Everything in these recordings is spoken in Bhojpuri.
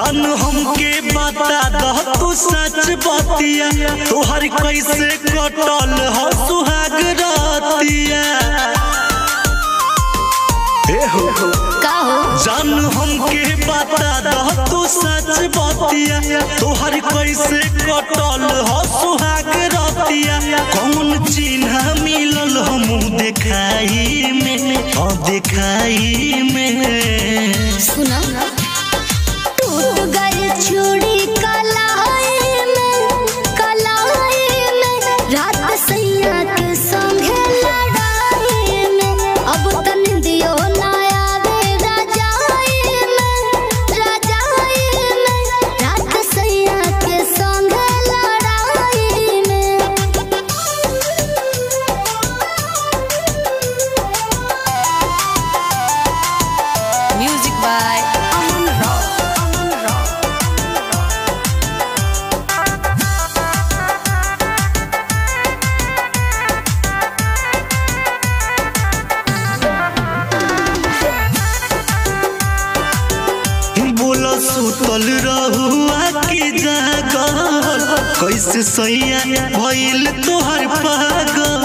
जान हमके बता दह तू सच बतिया तोहर कैसे कटल हो सुहाग रतिया ए हो का हो जान हमके बता दह तू सच बतिया तोहर कैसे कटल हो सुहाग रतिया कौन चिन्ह मिलल हम देखाई में हाँ देखाई में सुना टूट गई चूड़ी कलाई में कलाई में रात सैया के संगे लड़ाई में अब तन दियो ना आवे राजाई में राजाई में रात सैया के संगे लड़ाई में Music by Aman Rao. Aman Rao. बोला सुतल रहुआ की जागल कैसे सैया भइल तोहर पागल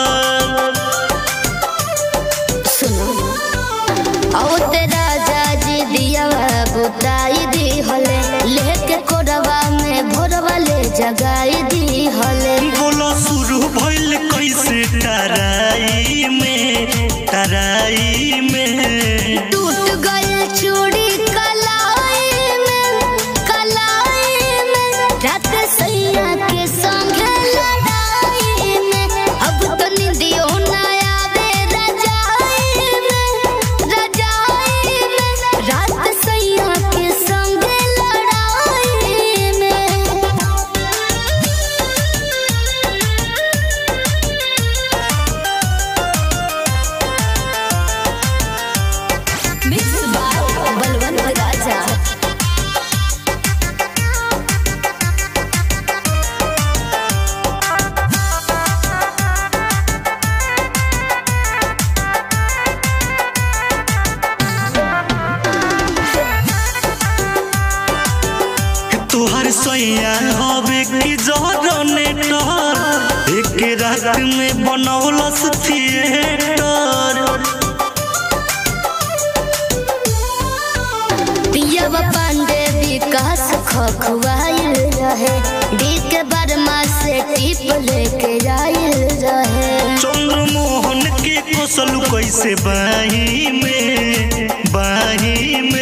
सुनो आओ तेरा जाजी दिया बुताई दी हले लेके कोरवा में भोरवा ले जगाई दी हले बोला शुरू भइल कैसे टराई में टराई में टूट गई चूड़ी कलाई में कलाई में रात सैया के संगे लड़ाई में अब तो निंदियो ना आवे रजाई में रजाई में रात सैया के संगे लड़ाई में Mixed by बलवंत राजा तोहर सैया हवे की जरने टहर एक रात में बनौलस थिएटर पियवा पांडे विकास खखुआइल रहे डी के बर्मा से टिप लेके आइल रहे चंद्रमोहन के कोसल कैसे बाही में बाही में